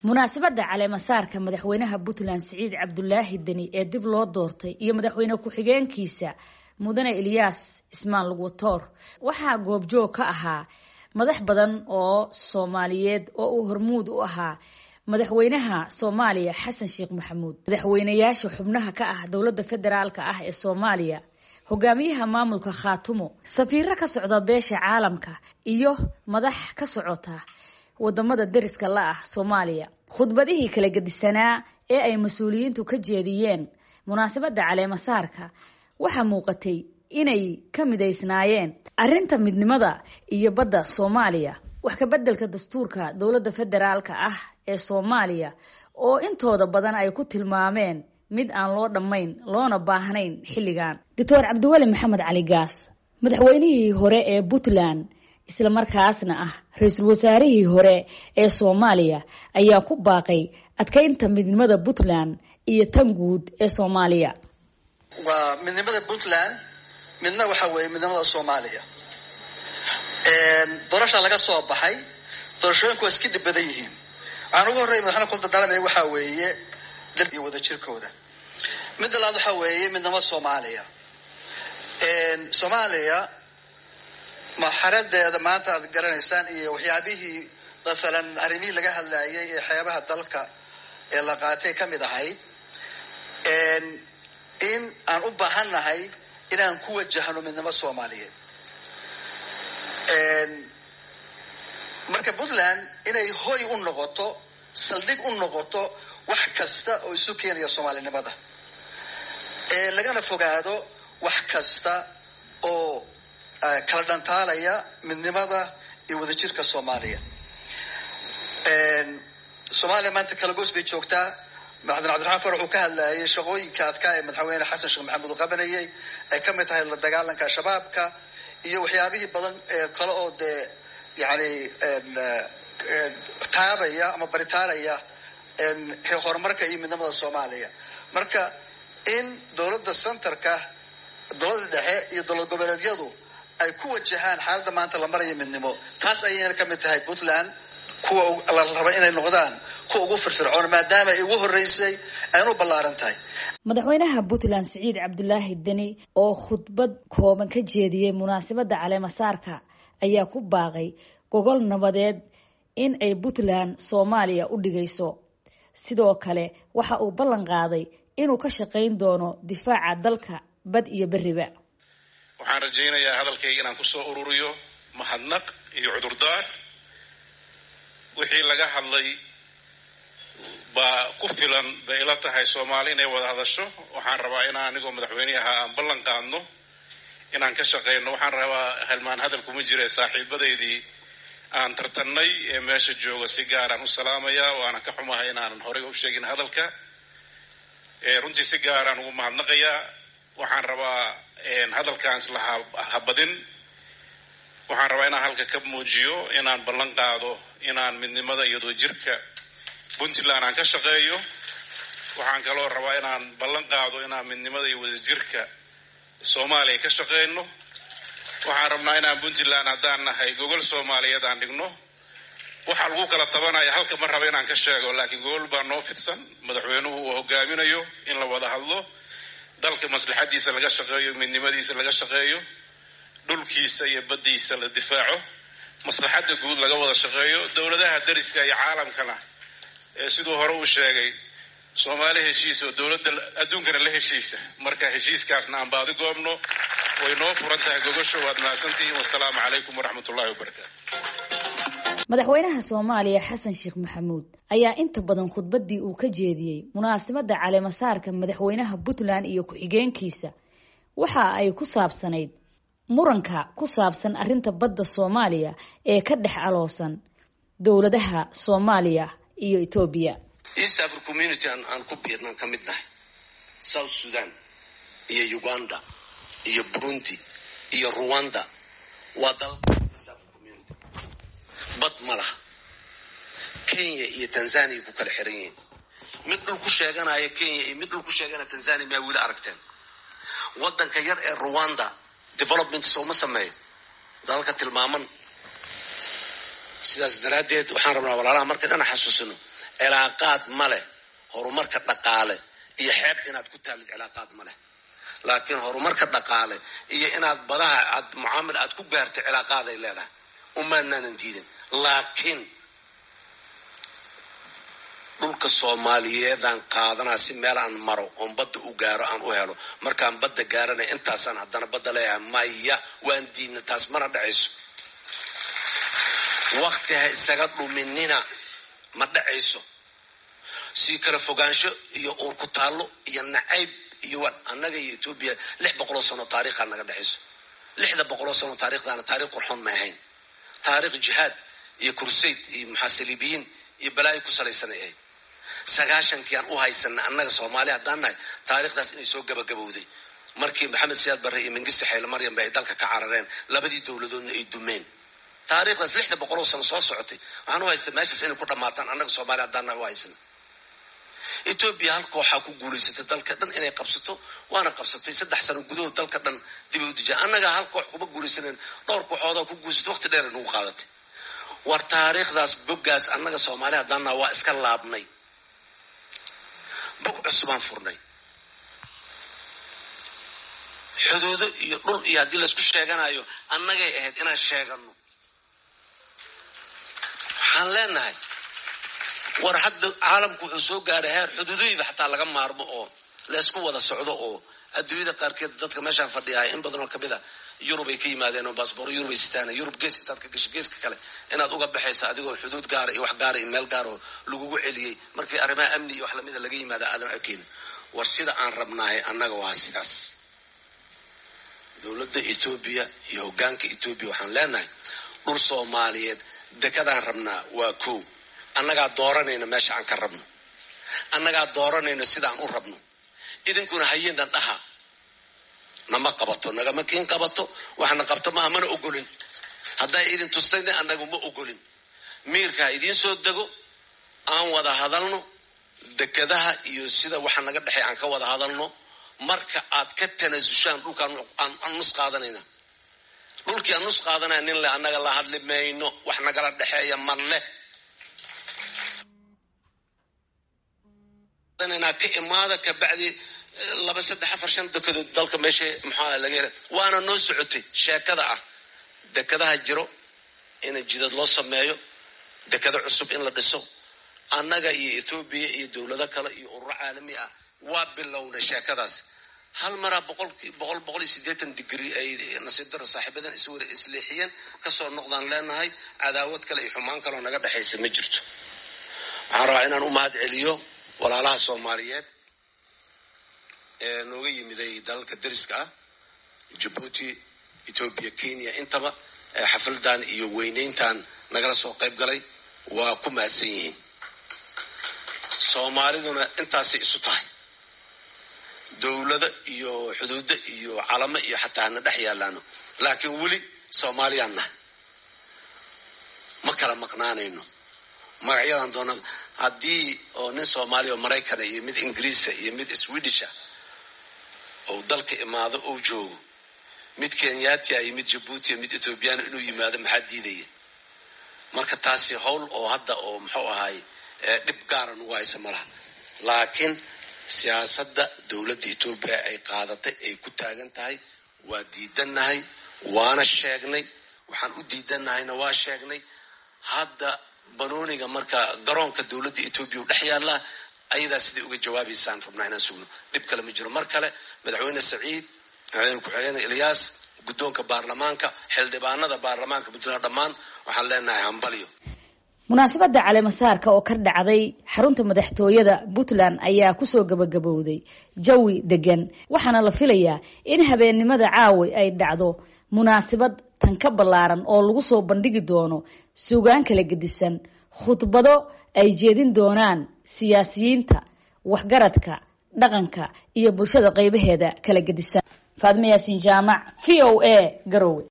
munaasabadda caleemasaarka madaxweynaha puntland siciid cabdulaahi deni ee dib loo doortay iyo madaxweyne ku-xigeenkiisa mudane ilyaas cismaan lugwatoor waxaa goobjoog ka ahaa madax badan oo soomaaliyeed oo uu hormuud u ahaa madaxweynaha soomaaliya xasan sheekh maxamuud madaxweynayaasha xubnaha ka ah dowladda federaalka ah ee soomaaliya hogaamiyaha maamulka khaatumo safiiro ka socda beesha caalamka iyo madax ka socota wadamada deriska la ah soomaaliya khudbadihii kala gedisanaa ee ay mas-uuliyiintu ka jeediyeen munaasabadda caleemasaarka waxaa muuqatay inay ka midaysnaayeen arrinta midnimada iyo badda soomaaliya wax ka beddelka dastuurka dowladda federaalka ah ee soomaaliya oo intooda badan ay ku tilmaameen mid aan loo dhammayn loona baahnayn xilligan doctor cabdiweli maxamed cali gaas madaxweynihii hore ee puntland isla markaasna ah ra-iisul wasaarihii hore ee soomaaliya ayaa ku baaqay adkeynta midnimada puntland iyo tan guud ee soomaaliya waa midnimada puntland midna waxa weeye midnimada soomaaliya doorasha laga soo baxay doorashooyinku waa iska dhib badan yihiin waxaan ugu horreya madaxweyne kula dardaalamaya waxaa weeye dal iyo wadajirkooda midda labaad waxaa weeye midnimada soomaaliya soomaaliya marxaladeeda maanta aad garanaysaan iyo waxyaabihii masalan arrimihii laga hadlayay ee xeebaha dalka ee la qaatay ka mid ahayd in aan u baahannahay inaan ku wajahno midnimo soomaaliyeed marka puntland inay hoy u noqoto saldhig u noqoto wax kasta oo isu keenaya soomaalinimada lagana fogaado wax kasta oo kala dhantaalaya midnimada iyo wadajirka soomaaliya soomaaliya maanta kalagoos bay joogtaa madaxweyne cabdiraxmaan far wuxuu ka hadlayay shaqooyinka adkaa ee madaxweyne xasan sheekh maxamuud uu qabanayay ay ka mid tahay la dagaalanka shabaabka iyo waxyaabihii badan ee kale oo dee yani taabaya ama baritaaraya horumarka iyo midnimada soomaaliya marka in dowladda centerka dowladda dhexe iyo dowlad goboleedyadu ay ku wajahaan xaaladda maanta la maraya midnimo taas ayayna ka mid tahay puntland kuwa la raba inay noqdaan kuwa ugu firfircoon maadaama ay ugu horreysay ayna u ballaaran tahay madaxweynaha puntland siciid cabdulaahi deni oo khudbad kooban ka jeediyey munaasabadda caleemasaarka ayaa ku baaqay gogol nabadeed in ay puntland soomaaliya u dhigayso sidoo kale waxa uu ballan qaaday inuu ka shaqayn doono difaaca dalka bad iyo beriba waxaan rajaynayaa hadalkayga inaan kusoo ururiyo mahadnaq iyo cudurdaar wixii laga hadlay baa ku filan bay ila tahay soomaali inay wada hadasho waxaan rabaa inaan anigoo madaxweyne ahaa aan ballan qaadno inaan ka shaqayno waxaan rabaa halmaan hadal kuma jira saaxiibadaydii aan tartannay ee meesha jooga si gaaraan u salaamayaa waana ka xumahay inaanan horey u sheegin hadalka runtii si gaaraan ugu mahadnaqayaa waxaan rabaa hadalkaan isla habadin waxaan rabaa inaan halka ka muujiyo inaan ballan qaado inaan midnimada iyo wadajirka puntland aan ka shaqeeyo waxaan kaloo rabaa inaan ballan qaado inaan midnimada iyo wadajirka soomaaliya ka shaqeyno waxaan rabnaa inaan puntland haddaan nahay gogol soomaaliyeed aan dhigno waxaa lagu kala tabanaya halka ma raba inaan ka sheego laakiin gogol baa noo fidsan madaxweynuhu uu hogaaminayo in la wada hadlo dalka maslaxadiisa laga shaqeeyo midnimadiisa laga shaqeeyo dhulkiisa iyo baddiisa la difaaco maslaxadda guud laga wada shaqeeyo dowladaha dariska iyo caalamkana ee siduu hore uu sheegay soomaali heshiis oo dowladda adduunkana la heshiisa marka heshiiskaasna aan baadi goobno way noo furan tahay gogosho waad mahadsantihiin wasalaamu calaykum waraxmat ullahi wabarakaatu madaxweynaha soomaaliya xasan sheekh maxamuud ayaa inta badan khudbaddii uu ka jeediyey munaasabadda caleemasaarka madaxweynaha puntland iyo ku-xigeenkiisa waxa ay ku saabsanayd muranka ku saabsan arrinta badda soomaaliya ee ka dhex aloosan dowladaha soomaaliya iyo etoobiya east africa community aan ku biirnaan ka mid nahay south sudan iyo uganda iyo burundi iyo ruwanda waa dalka bad ma laha kenya iyo tanzania ku kala xiran yihiin mid dhul ku sheeganaya kenya iyo mid dhul ku sheeganaya tanzania miyaa weli aragteen waddanka yar ee ruwanda development sooma sameeyo dalalka tilmaaman sidaas daraaddeed waxaan rabnaa walaalaha marka dhana xasuusino cilaaqaad ma leh horumarka dhaqaale iyo xeeb inaad ku taallid cilaaqaad ma leh laakiin horumarka dhaqaale iyo inaad badaha aad mucaamil aad ku gaartay cilaaqaaday leedahay umaanaanan diidin laakiin dhulka soomaaliyeedaan qaadanaa si meel aan maro oon badda u gaaro aan u helo markaan badda gaarana intaasaan haddana badda leeyahay maya waan diidna taas mana dhacayso wakti ha isaga dhuminina ma dhacayso sii kala fogaansho iyo uur ku taallo iyo nacayb iyo annaga iyo etoobiya lix boqoloo sano taariikhaa naga dhexayso lixda boqoloo sano taarikhdaana taarikh qurxoon ma ahayn taarikh jihaad iyo kursayd iyo muxaasilibiyiin iyo balaayo ku salaysanay ahayd sagaashankii aan u haysana annaga soomaali haddaan nahay taarikhdaas inay soo gabagabowday markii maxamed siyaad barre iyo mengiste xayle maryam ba ay dalka ka carareen labadii dowladoodna ay dumeen taarikhdaas lixda boqoloo sano soo socotay waxaan u haysta meeshaas inay ku dhammaataan annaga soomaali haddaan nahay u haysana etoobiya hal kooxaa ku guulaysatay dalka dhan inay qabsato waana qabsatay saddex sano gudahood dalka dhan dib ay u dijaan annagaa hal koox kuma guulaysanen dhowr kooxoodaa ku guursatay waqti dheer ay nagu qaadatay war taariikhdaas boggaas annaga soomaali haddaan nahay waa iska laabnay bog cusubaan furnay xuduudo iyo dhul iyo haddii laysku sheeganayo annagay ahayd inaan sheegano waxaan leenahay war hadda caalamku wuxuu soo gaaray heer xuduudoyiba xataa laga maarmo oo laysku wada socdo oo adduunyada qaarkeed dadka meeshaan fadhiyahay in badanoo kamid a yurub ay ka yimaadeen oo baasboor yurub ay sitaana yurub gees intaad ka gasho geeska kale inaad uga baxaysa adigoo xuduud gaara iyo wax gaara iyo meel gaara oo lagugu celiyey markii arrimaha amni iyo wax lamida laga yimaada aadan arkeynin war sida aan rabnaahay annaga waa sidaas dowladda etoobiya iyo hoggaanka etoobiya waxaan leenahay dhul soomaaliyeed dekadaan rabnaa waa kow annagaa dooranayna meesha aan ka rabno annagaa dooranayno sidaan u rabno idinkuna hayeenan dhaha nama qabato nagama kiin qabato waxna qabto maaha mana ogolin hadday idin tustayna annagu ma ogolin miirka ha idiin soo dego aan wada hadalno dekadaha iyo sida waxa naga dhexey aan ka wada hadalno marka aad ka tanaasushaan dhulkaan aan nus qaadanayna dhulkii aan nus qaadanaya nin le annaga la hadli mayno wax nagala dhexeeya ma leh ka imaada kabacdi laba saddex afar shan dekedood dalka meesha maxaa laga hela waana noo socotay sheekada ah dekadaha jiro in jidad loo sameeyo dekado cusub in la dhiso annaga iyo etoobiya iyo dowlado kale iyo ururo caalami ah waa bilownay sheekadaas hal maraa boqolkii boqol boqol iyo siddeetan digri ay nasiib daro saaxiibadan iswara isleexiyeen kasoo noqdaan leenahay cadaawad kale iyo xumaan kaleo naga dhexaysa ma jirto waxaan rabaa inaan u mahad celiyo walaalaha soomaaliyeed ee nooga yimiday dalalka dariska ah jabuuti etoobiya kenya intaba ee xafladan iyo weyneyntan nagala soo qayb galay waa ku mahadsan yihiin soomaaliduna intaasay isu tahay dowlado iyo xuduudo iyo calamo iyo xataa hana dhex yaalaano laakiin weli soomaaliyaan nahay ma kala maqnaanayno magacyadan doona haddii oo nin soomaaliya oo maraykana iyo mid ingiriisa iyo mid swedisha oo dalka imaado ou joogo mid kenyatia iyo mid jabuutia mid ethoobiyaana inuu yimaado maxaa diidaya marka taasi howl oo hadda oo muxuu ahaay dhib gaara nagu haysa malaha laakiin siyaasadda dowladda etoobiya ay qaadatay ay ku taagan tahay waa diidannahay waana sheegnay waxaan u diidannahayna waa sheegnay hadda banooniga marka garoonka dowladda etoobiya u dhex yaallaa ayadaa siday uga jawaabaysaan rabnaa inaan sugno dhib kale ma jiro mar kale madaxweyne saciid madaxweyne ku-xigeen ilyaas guddoonka baarlamaanka xildhibaanada baarlamaanka puntland dhammaan waxaan leenahay hambalyo munaasabadda caleemasaarka oo ka dhacday xarunta madaxtooyada puntland ayaa kusoo gabagabowday jawi degan waxaana la filayaa in habeennimada caawi ay dhacdo munaasabad tan ka ballaaran oo lagu soo bandhigi doono suugaan kala gedisan khudbado ay jeedin doonaan siyaasiyiinta waxgaradka dhaqanka iyo bulshada qaybaheeda kala gedisan faadme yaasiin jaamac v o a garowe